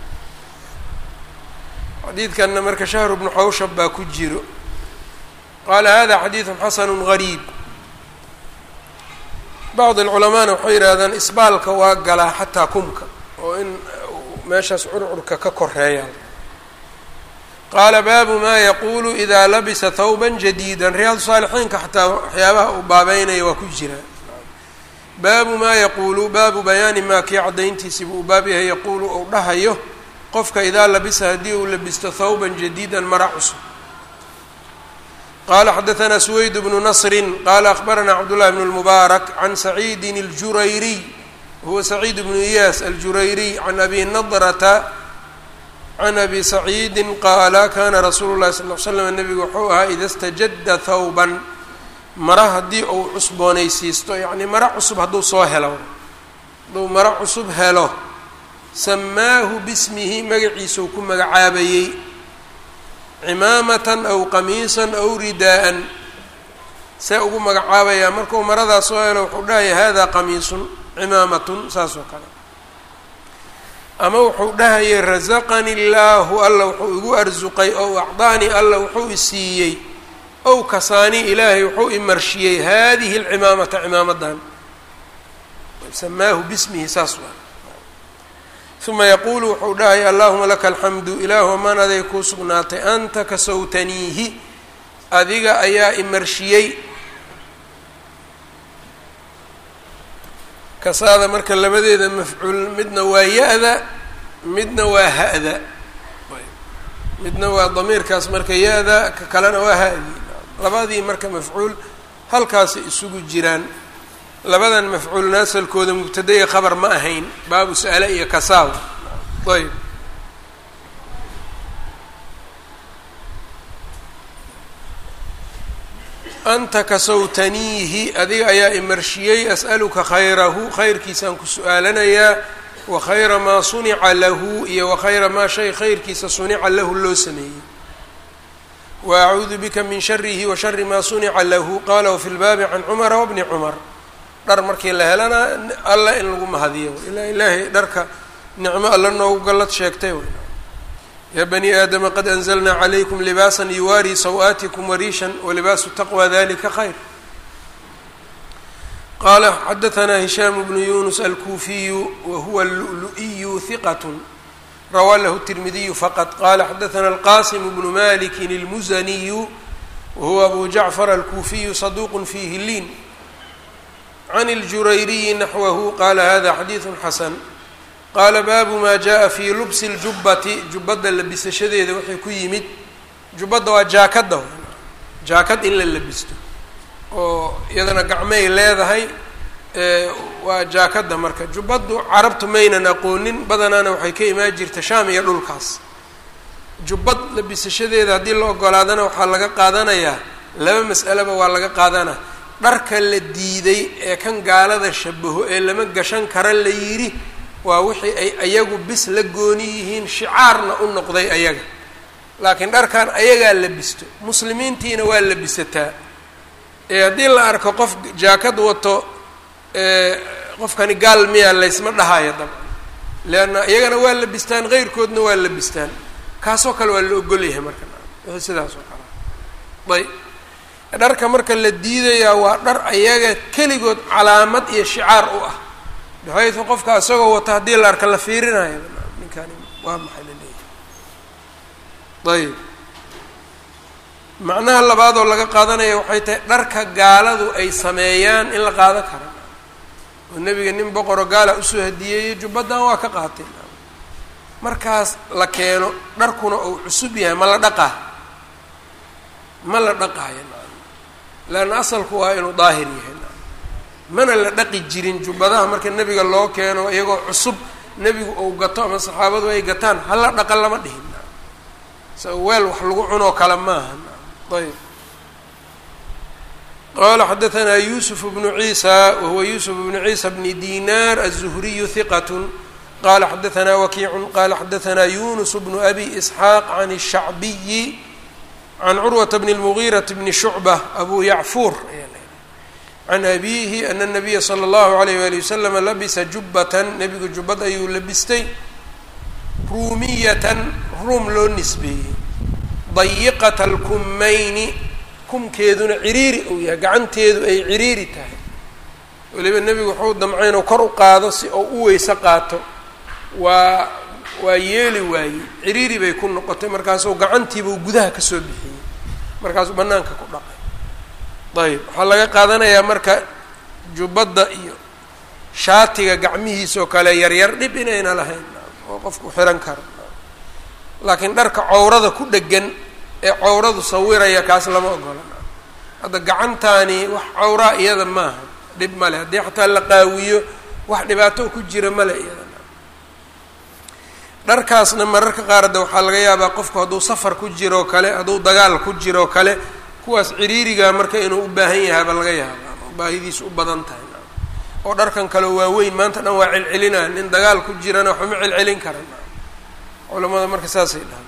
xadiidkanna marka shahru bnu xawshab baa ku jiro qaala hada xadiidun xasanu gariib bacd alculamaana waxay yidhaahdaan isbaalka waa galaa xataa kumka oo in meeshaas curcurka ka koreeya qaala baabu maa yaquulu idaa labisa thawban jadiida riyaadu saalixiinka xataa waxyaabaha uu baabeynaya waa ku jiraa baabu maa yaquulu baabu bayaani maa kii caddayntiisiba uu baab yahay yaquulu uu dhahayo qofka idaa labisa haddii uu labisto thawban jadiidan mara cusub qala xadaثna سweyd bnu نصri qala akhbarana cabdالlahi bn الmubaarak can saciidi اljurayriy huwa saciid bnu iyaas aljurayriy can abi nadrta can abi saciidi qaala kana rasuulu الlahi sal ll slam nebigu wuxuu ahaa ida اstajada thawban mara haddii uu cusboonaysiisto yani mara cusub hadduu soo helo hadduu maro cusub helo samaahu bismihi magaciisau ku magacaabayey cimaamatan aw qamiisan aw ridaa'an see ugu magacaabayaa markuu maradaas soo helo wuxuu dhahaya hada qamiisun cimaamatun saas oo kale ama wuxuu dhahayay rasaqani illaahu alla wuxuu igu arsuqay ow acdaani alla wuxuu isiiyey ow kasaani ilaahay wuxuu imarshiyey hadihi alcimaamata cimaamadan samaahu bismihi saas waa uma yaquulu wuxuu dhahaya allahuma laka alxamdu ilaahu amaan aday kuu sugnaatay anta kasawtaniihi adiga ayaa imarshiyey kasaada marka labadeeda mafcuul midna waa ya-da midna waa ha-da midna waa damiirkaas marka ya-da ka kalena waa ha-di labadii marka mafcuul halkaasay isugu jiraan labadan mafcuulna asalkooda mubtada iyo khabar ma ahayn baabu sa'ale iyo kasaaw ayb anta kasawtaniihi adiga ayaa imarshiyey as'aluka khayrahu khayrkiisaan ku su-aalanayaa wa khayra maa sunica lahu iyo wa khayra maa shay khayrkiisa sunica lahu loo sameeyey wa acuudu bika min sharihi wa shari maa sunica lahu qala wafi lbaabi can cumara wabni cumar dhar markii la helana alla in lagu mahadiyo ilaa ilaahay dharka nicmo alla noogu gallad sheegtay yaa bani aadama qad anzalnaa calaykum libaasan yuwaarii saw-aatikum wariishan walibaasu taqwa dalika khayr qaala xadahanaa hishaamu bnu yunus alkuufiyu wa huwa lulu-iyu hiqat rawaa lahu tirmidiyu faqad qala xadahanaa alqasim bnu malikin اlmuzaniyu wahuwa abu jacfar alkuufiyu saduuq fiihi liin can اljurayriyi naxwahu qala hada xadiidu xasan qaala baabu maa jaa fii lubsi اljubbati jubbadda labisashadeeda waxay ku yimid jubbadda waa jaakadda jaakad in la labisto oo iyadana gacmay leedahay waa jaakadda marka jubbaddu carabtu maynan aqoonin badanaana waxay ka imaan jirta shaam iyo dhulkaas jubbad labisashadeeda haddii la ogolaadana waxaa laga qaadanayaa laba mas'aleba waa laga qaadana dharka la diiday ee kan gaalada shabaho ee lama gashan kara la yidhi waa wixii ay ayagu bis la gooni yihiin shicaarna u noqday ayaga laakiin dharkan ayagaa labisto muslimiintiina waa labisataa ee haddii la arko qof jaakad wato qofkani gaal miyaa laysma dhahayo dabcan leanna iyagana waa labistaan keyrkoodna waa labistaan kaasoo kale waa la ogolyahay marka wixii sidaas oo kale ayb dharka marka la diidayaa waa dhar ayaga keligood calaamad iyo shicaar u ah baxaytu qofka isagoo wata haddii la arka la fiirinayo ninkani waa maxay la leeyahay ayb macnaha labaadoo laga qaadanaya waxay tahay dharka gaaladu ay sameeyaan in la qaadan kara oo nebiga nin boqoro gaala usoo hadiyeeyey jubbadan waa ka qaatay markaas la keeno dharkuna uu cusub yahay ma la dhaqaa ma la dhaqaayo leanna asalku waa inuu daahir yahay mana la dhaqi jirin jubbadaha marka nebiga loo keeno iyagoo cusub nebigu uu gato ama saxaabadu ay gataan hala dhaqa lama dhihin sa weel wax lagu cunoo kale maaha ayb qala xadaثna yusuf bnu ciisa wahuwa yusuf bnu ciisa bni dinar aلzuhriyu hiqat qala xadaثna wakiicu qala xadaثna yunus bnu abi isxaaq can الshacbiyi can curwata bn اlmugiiraةi bni shucbة abu yacfuur can abihi ana الnabiya slى اllahu عalayh wali waslm labisa jubbatan nebigu jubbad ayuu labistay ruumiyatan ruum loo nisbeeyey dayiqata اlkumayni kumkeeduna ciriiri uu yahay gacanteedu ay ciriiri tahay weliba nebigu wuxuu damcay inuu kor u qaado si uu u weyse qaato waa waa yeeli waayey ciriiri bay ku noqotay markaasuu gacantiibuu gudaha kasoo bixiyey markaasuu banaanka ku dhaqay ayb waxaa laga qaadanayaa marka jubbadda iyo shaatiga gacmihiisoo kale yaryar dhib inayna lahayn oo qofku xihan karo laakiin dharka cowrada ku dhegan ee cowradu sawiraya kaas lama ogola hadda gacantaani wax cawraa iyada maaha dhib male haddii xataa la qaawiyo wax dhibaato ku jira male iyada dharkaasna mararka qaar de waxaa laga yaabaa qofku hadduu safar ku jiroo kale hadduu dagaal ku jiroo kale kuwaas ciriiriga marka inuu u baahan yahaaba laga yaaba oo baahidiisu u badan tahay oo dharkan kale waaweyn maanta dhan waa celcelinaa nin dagaal ku jirana waxuma celcelin karan culamada marka saasay dhahan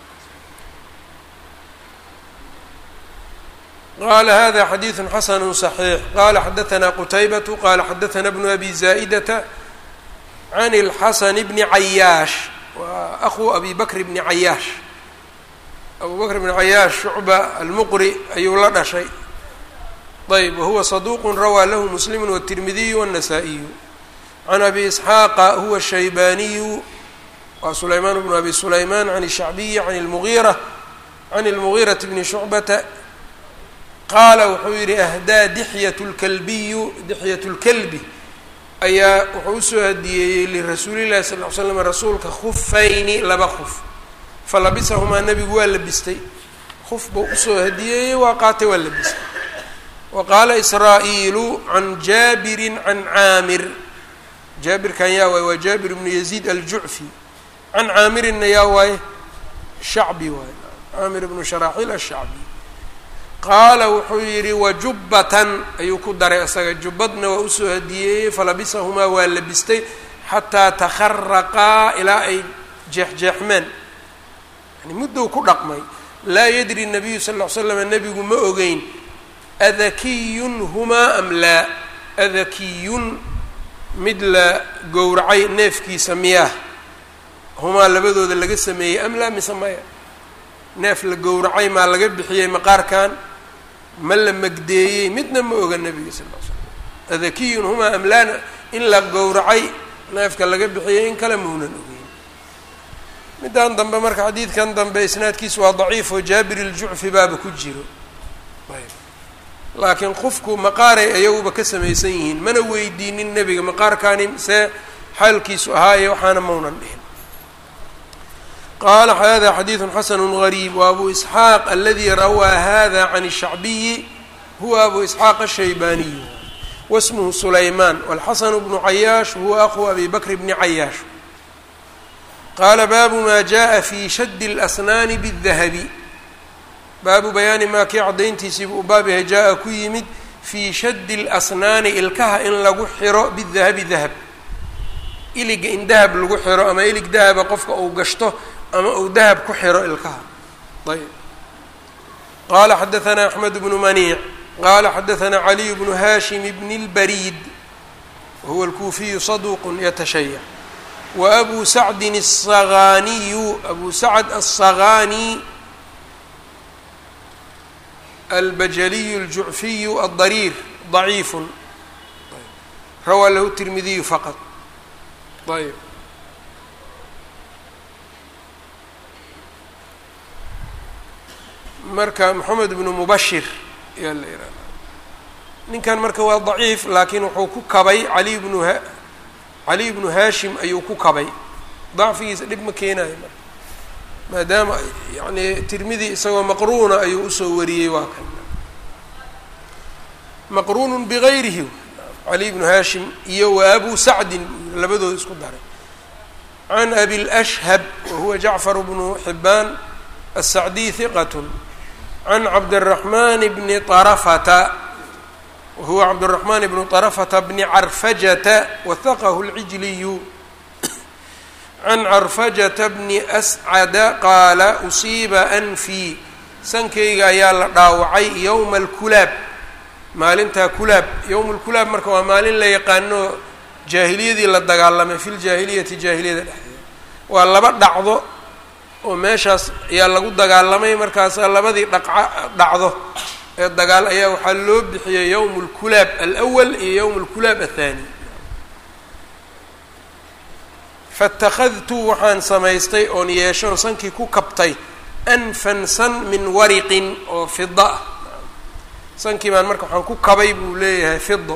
qala hada xadiiثu xasanu صaxiix qala xadaثna qutaybatu qala xadaثna bnu abi zaa'idata can اlxasan bni cayaash wa ahu abi bakr bni cayaash abu bakr bni cayaash shucba almuqri ayuu la dhashay ayb wahuwa صaduq rawaa lahu muslim wالtirmidiyu wالnasaa-iyu can abi isxaaqa huwa shaybaniyu waa sulaymaan bnu abi sulayman can الshacbiyi can اlmugiira can اlmugiiraةi bni shucbata qaala wuxuu yidhi ahdaa dixyat lkalbiyu dixyat lkalbi ayaa wuxuu usoo hadiyeeyey lirasuulillahi sal ly slam rasuulka khufayni laba khuf fa labisahumaa nebigu waa labistay khuf buu usoo hadiyeeyey waa qaatay waa labistay wa qaala israa'iilu can jaabirin can caamir jaabirkan yaa waaye waa jaabir bnu yaziid aljucfi can caamirinna yaa waaye shacbi waaye caamir bnu sharaaxiil ashacbi qaala wuxuu yidhi wajubbatan ayuu ku daray isaga jubbadna waa usoo hadiyeeyey falabisahumaa waa labistay xataa takharaqaa ilaa ay jeexjeexmeen yani muddou ku dhaqmay laa yadri nabiyu sal ll ly slam nebigu ma ogeyn adakiyun humaa am laa adakiyun mid la gowracay neefkiisa miyaah humaa labadooda laga sameeyey am laa mise maya neef la gowracay maa laga bixiyey maqaarkan ma la magdeeyey midna ma oga nebiga sal l slam adakiyun humaa amlaana in la gowracay neefka laga bixiyey in kale maunan ogeyn middan dambe marka xadiidkan dambe isnaadkiisu waa daciif oo jaabir iljucfi baaba ku jiro laakiin qofku maqaaray ayaguba ka samaysan yihiin mana weydiinin nebiga maqaarkaani see xaalkiisu ahaaye waxaana maunan dhihin qala hada xadiiثu xasn غrيb وabu isxaaq aladi rawaa hada can الshacbiyi huwa abu isxaaq الshaybaniyu wasmhu sulayman wاlxasn bnu cayaash huwa aku abi bakr bni cayaash qaala baabu ma jaءa fi shad اlasnaani bالdahabi baabu bayaani maa kii cadayntiisiiba uu baab yahay jaa ku yimid fii shadi اlasnaani ilkaha in lagu xiro bidahabi dahab iliga in dahab lagu xiro ama ilig dahaba qofka uu gashto ama uu dahab ku xiro ilkaha ayb qala xadaثna axmed bnu maniic qala xadaثna caliy bnu hashim bn اlbariid wahuwa اlkuufiyu saduq yatashayac waabu sacdin الsagaaniyu abu sacd الsagaani albajaliyu اljucfiyu aلdariir ضaciif rawaa lahu tirmidiyu faqط ayb marka moxamed bnu mubashir ayaa la yihahda ninkan marka waa daciif laakiin wuxuu ku kabay ali bnu ha cali bnu hashim ayuu ku kabay dacfigiisa dhib ma keenayo marka maadaama yani tirmidi isagoo maqruuna ayuu usoo wariyey waa kan maqruunu bigayrihi cali bnu hashim iyo wa abu sacdin labadooda isku daray can abi lashhab wahuwa jacfar bnu xibaan الsacdiy hiqat can cabdالرaحman bni طarafata wahuwa cabdالرaحman bnu طarafata bni carfajata wahaqahu اlcijliyu can carfajata bni ascada qaala usiiba anfii sankayga ayaa la dhaawacay yowma alkulaab maalintaa kulaab yowma alkulaab marka waa maalin la yaqaano jaahiliyadii la dagaalamay fi ljaahiliyati jaahiliyada dhexdeeda waa laba dhacdo oo meeshaas ayaa lagu dagaalamay markaasaa labadii dhaca dhacdo ee dagaal ayaa waxaa loo bixiyey yowm اlkulaab alأwal iyo yowm اlkulaab aلthani faاtakhadtu waxaan samaystay oon yeeshoon sankii ku kabtay anfan san min wariqin oo fida ah sankii baan marka waxaan ku kabay buu leeyahay fido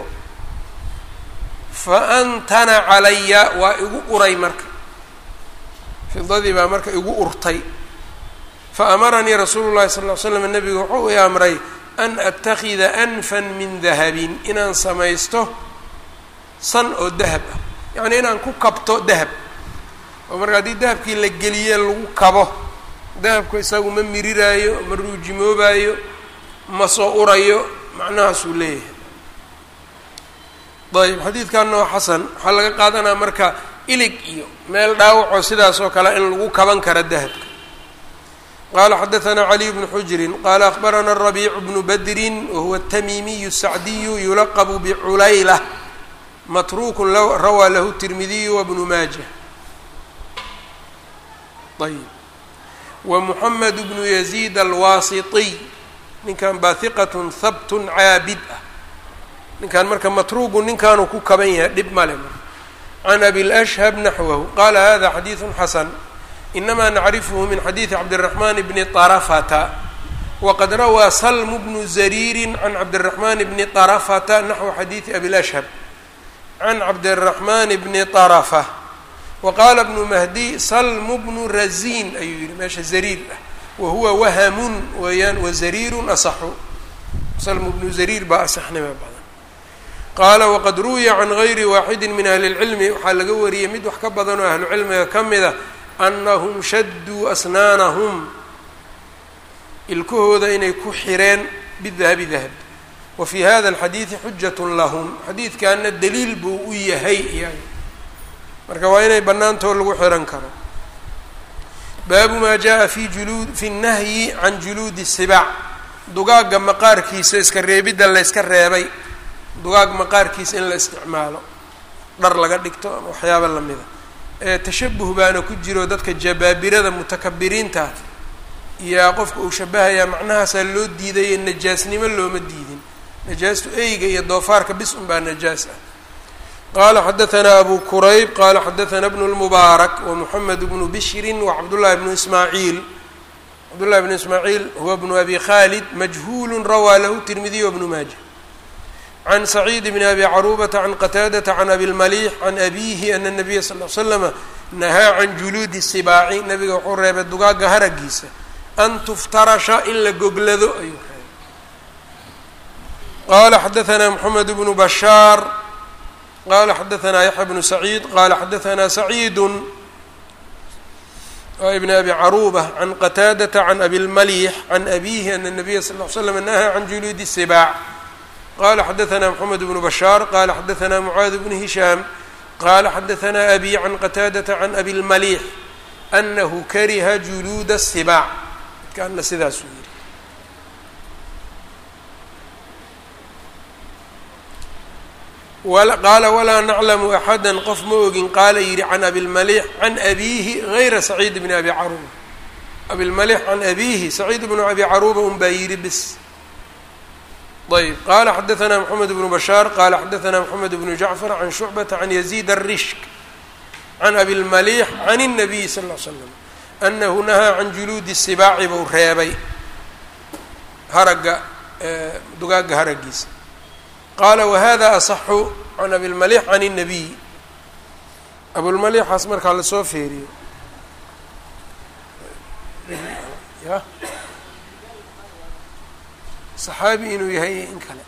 faantana calaya waa igu uray marka fidadii baa marka igu urtay faamaranii rasuulu llahi sal ly slam nabigu wuxuu i amray an atakida anfan min dahabin inaan samaysto san oo dahab ah yacnii inaan ku kabto dahab oo marka haddii dahabkii la geliye lagu kabo dahabku isagu ma miriraayo ma ruujimoobaayo ma soo urayo macnahaasuu leeyahay ayb xadiidkanna waa xasan waxaa laga qaadanaa marka ilig iyo meel dhaawacoo sidaas oo kale in lagu kaban kara dahabka qala xadaثna caliy bnu xujrin qala akbarana الrabiic bnu badrin wahuwa الtamimiyu الsacdiyu yulaqbu bculayla matruku rawaa lahu الtirmidiyu wbnu maaja ayb wamuxamed bnu yaziid alwaasiطiy ninkan baa hiqat habt caabid ah ninkan marka matruugu ninkaanuu ku kaban yahay dhib male can abi lashhab naxwahu qala hada xadiiثu xasan inama nacrifhu min xadiidi cabdالraxman bni طarafata waqad rawaa salm bnu zariiri can cabdالraxman bni طarafata naxwu xadiidi abi lashhab can cabdالraxman bni طarafa waqaala bnu mahdi salm bnu razin ayuu yihi meesha zariir ah wahuwa wahamun weeyaan wazariiru asaxu salm bnu zariir baa asaxnima badan qaala waqad ruwiya can gayri waaxidi min ahli اlcilmi waxaa laga wariyey mid wax ka badan oo ahlu cilmiga ka mida anahum shaduu asnaanahum ilkahooda inay ku xireen bidahabi dahab wa fii hada alxadiidi xujat lahum xadiidkaana daliil buu u yahay iyaga marka waa inay bannaantoo lagu xiran karo baabu maa jaa fi juluud fi nnahyi can juluudi sibaac dugaagga maqaarkiisa iska reebidda layska reebay dugaag maqaarkiisa in la isticmaalo dhar laga dhigto ama waxyaaba lamida tashabuh baana ku jiro dadka jabaabirada mutakabiriinta iyaa qofka uu shabahayaa macnahaasaa loo diidaye najaasnimo looma diidin najaastu eyga iyo doofaarka bis un baa najaas ah qala xadaثna abu kurayb qala xadaثna bnu اlmubaarak wamuxamed bnu bishri wacabdullahi bnu ismaaciil cabdullahi bnu ismaaciil huwa bnu abi khalid majhuul rawaa lahu tirmidiy wbnu maaja can saciid bn abi caruubata can qataadata can abi lmaliix can abiihi ana nabiya sal l slama nahaa can juluudi sibaaci nabiga wuxuu reebay dugaagga haragiisa an tuftarasha in la goglado ayuu reebay qala xadaثna mxamed bnu bashaar qala xadaثna yaxya bnu saciid qala xadaثna saciid ibn abi caruuba can qataadata can abi lmaliix can abiihi ana nabiya sal l slam nahaa can juluudi sibaac qala xadaثna mxamed bnu bashaar qala xadaثna mucaad bnu hishaam qala xadaثna abi can qataadata can abi lmaliix anahu kariha juluuda الsibaac midkaana sidaasuu yihi qaala walaa naclamu axada qof ma ogin qaala yihi can abilmaliix can abiihi gayra saciid bni abi caruuba abilmaliix can abiihi saciid bnu abi caruuba un baa yihi bis ayb qala xadaثna mxamed bnu bashaar qala xadaثna mxamed bnu jacfar can shucbata can yaziid الrishk can abi lmaliix can الnabiy sal ll slam anahu nahaa can juluudi sibaaci buu reebay haragga dugaagga haragiisa qaala wahada asaxu can abilmaliix can الnabiy abulmaliixaas markaa lasoo feeriyo ya saxaabi inuu yahay in kale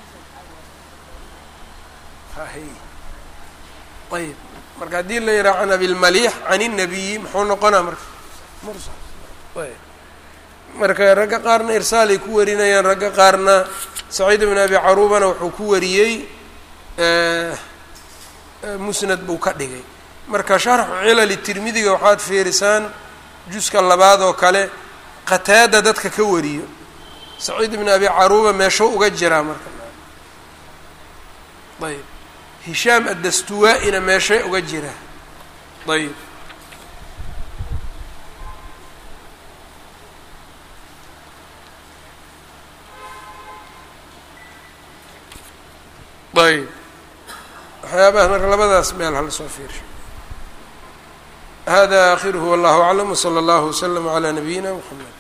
ayb marka haddii la yidhaha can abilmaliix can الnabiyi muxuu noqonaa marka mursal ayb marka ragga qaarna irsaalay ku warinayaan ragga qaarna saciid bn abi caruubana wuxuu ku wariyey musnad buu ka dhigay marka sharxu cilali tirmidiga waxaad fiirisaan juska labaad oo kale qataada dadka ka wariyo saciid ibn abi caruuba meeshuu uga jiraa marka ayb hishaam addastuwaa-ina meeshay uga jiraa ayb ayb waxyaabaha marka labadaas meel hala soo fiirsho hada akhiruhu wallahu aclam wslى اllahu wslm عlى nabiyina mxamed